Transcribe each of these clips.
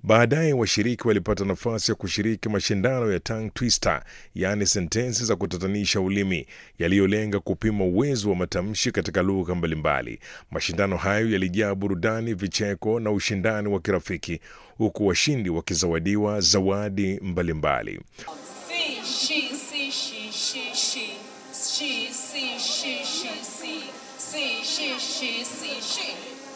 Baadaye washiriki walipata nafasi ya kushiriki mashindano ya tongue twister, yaani sentensi za kutatanisha ulimi yaliyolenga kupima uwezo wa matamshi katika lugha mbalimbali. Mashindano hayo yalijaa burudani, vicheko na ushindani wa kirafiki, huku washindi wakizawadiwa zawadi mbalimbali. See, she, see, she, she, she. She, see, she, she, see. See, she, she, see, she.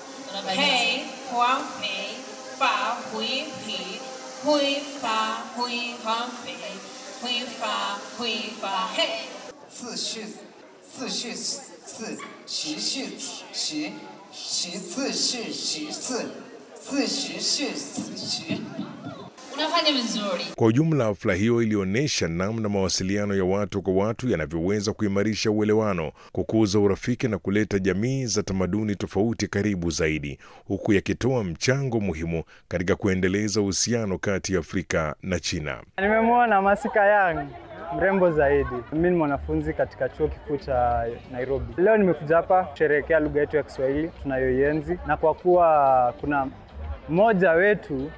Hey, huang, pei, fa, hui, pi. Hui, fa, hui, huang, pei. Hui, fa, hui, fa, hey. 自序自序自习序习习自序习自自习序自习。 Unafanya vizuri. Kwa ujumla, hafla hiyo ilionyesha namna mawasiliano ya watu kwa watu yanavyoweza kuimarisha uelewano, kukuza urafiki na kuleta jamii za tamaduni tofauti karibu zaidi, huku yakitoa mchango muhimu katika kuendeleza uhusiano kati ya Afrika na China. Nimemwona Masika Yang mrembo zaidi. Mimi ni mwanafunzi katika chuo kikuu cha Nairobi. Leo nimekuja hapa kusherehekea lugha yetu ya Kiswahili tunayoienzi, na kwa kuwa kuna mmoja wetu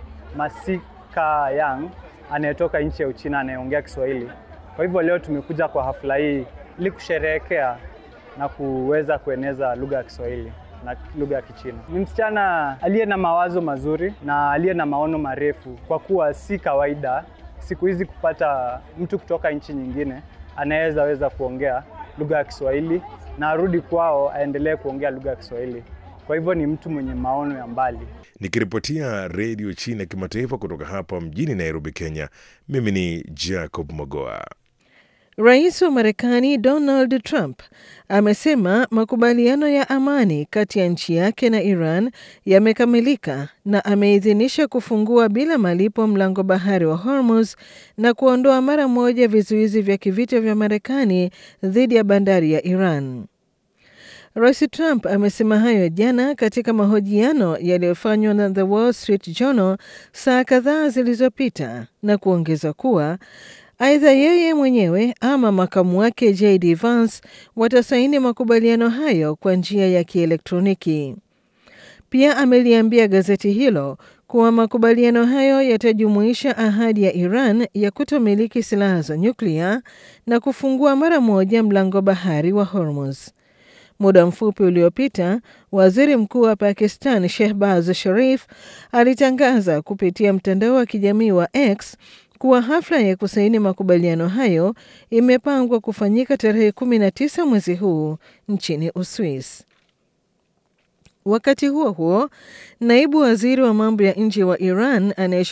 Masika Yang anayetoka nchi ya Uchina anayeongea Kiswahili, kwa hivyo leo tumekuja kwa hafla hii ili kusherehekea na kuweza kueneza lugha ya Kiswahili na lugha ya Kichina. Ni msichana aliye na mawazo mazuri na aliye na maono marefu, kwa kuwa si kawaida siku hizi kupata mtu kutoka nchi nyingine anaweza weza kuongea lugha ya Kiswahili na arudi kwao aendelee kuongea lugha ya Kiswahili. Kwa hivyo ni mtu mwenye maono ya mbali. Nikiripotia Redio China Kimataifa kutoka hapa mjini Nairobi, Kenya, mimi ni Jacob Mogoa. Rais wa Marekani Donald Trump amesema makubaliano ya amani kati ya nchi yake na Iran yamekamilika na ameidhinisha kufungua bila malipo mlango bahari wa Hormuz na kuondoa mara moja vizuizi vya kivita vya Marekani dhidi ya bandari ya Iran. Rais Trump amesema hayo jana katika mahojiano yaliyofanywa na The Wall Street Journal saa kadhaa zilizopita na kuongeza kuwa aidha yeye mwenyewe ama makamu wake JD Vance watasaini makubaliano hayo kwa njia ya kielektroniki. Pia ameliambia gazeti hilo kuwa makubaliano hayo yatajumuisha ahadi ya Iran ya kutomiliki silaha za nyuklia na kufungua mara moja mlango bahari wa Hormuz. Muda mfupi uliopita, waziri mkuu wa Pakistan Shehbaz Sharif alitangaza kupitia mtandao wa kijamii wa X kuwa hafla ya kusaini makubaliano hayo imepangwa kufanyika tarehe 19 mwezi huu nchini Uswis. Wakati huo huo, naibu waziri wa mambo ya nje wa Iran anaye